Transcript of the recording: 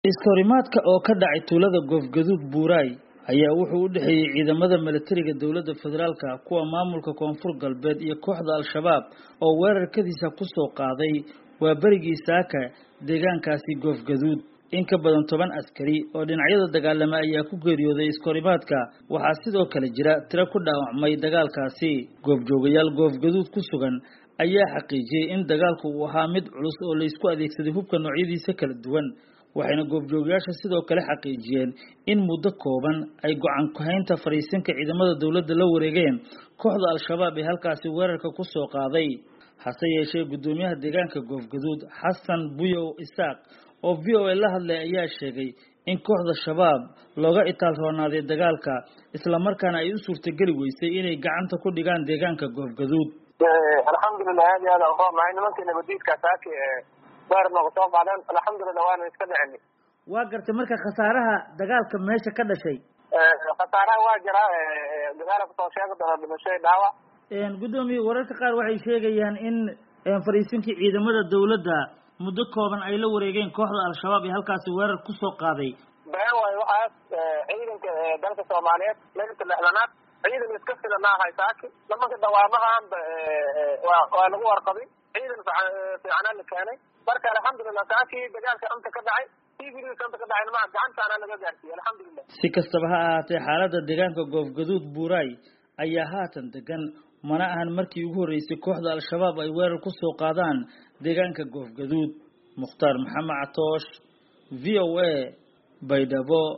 iskahorimaadka oo ka dhacay tuulada goofgaduud buuraay ayaa wuxuu u dhexeeyey ciidamada milatariga dowladda federaalka kuwa maamulka koonfur galbeed iyo kooxda al-shabaab oo weerarkadiisa kusoo qaaday waa berigii saaka deegaankaasi goofgaduud in ka badan toban askari oo dhinacyada dagaalama ayaa ku geeriyooday iskahorimaadka waxaa sidoo kale jira tiro ku dhaawacmay dagaalkaasi goobjoogayaal goofgaduud ku sugan ayaa xaqiijiyey in dagaalku uu ahaa mid culus oo laysku adeegsaday hubka noocyadiisa kala duwan waxayna goobjoogayaasha sidoo kale xaqiijiyeen in muddo kooban ay go-aan ku-haynta fadhiisinka ciidamada dowladda la wareegeen kooxda al-shabaab ee halkaasi weerarka ku soo qaaday hase yeeshee guddoomiyaha deegaanka goofgaduud xasan buyow isaaq oo v o a la hadlay ayaa sheegay in kooxda shabaab looga itaal roonaaday dagaalka islamarkaana ay u suurtageli weysay inay gacanta ku dhigaan deegaanka goofgaduud alxamdulilah aad iyo aad aan uronahay nimankii nabadiidka saaki weer nooga soo qaadeen alxamdulilah waana iska dhicini waa gartay marka khasaaraha dagaalka meesha ka dhashay khasaaraha waa jiraa dagaala kusoo sheegi doona dhimasho dhaawac guddoomiye wararka qaar waxay sheegayaan in fadhiisinkii ciidamada dowladda muddo kooban ay la wareegeen kooxda al-shabaab ee halkaasi weerar kusoo qaaday been waayo waxaas ciidanka dalka soomaaliyeed lagata lexdanaad ciidan iska filanaahay saaki nimanka dawaamahaanba waa lagu warqabay ciidan fiicanaa la keenay marka alxamdulilah saaki dagaalka anta ka dhacay tvdka anta ka dhacay nimaa gacantaana laga gaarsiiyey alxamdulilah si kastaba ha ahaatee xaaladda deegaanka goofgaduud buuraay ayaa haatan degan mana ahan markii ugu horreysay kooxda al-shabaab ay weerar ku soo qaadaan deegaanka goofgaduud mukhtaar maxamed catoosh v o a baydhabo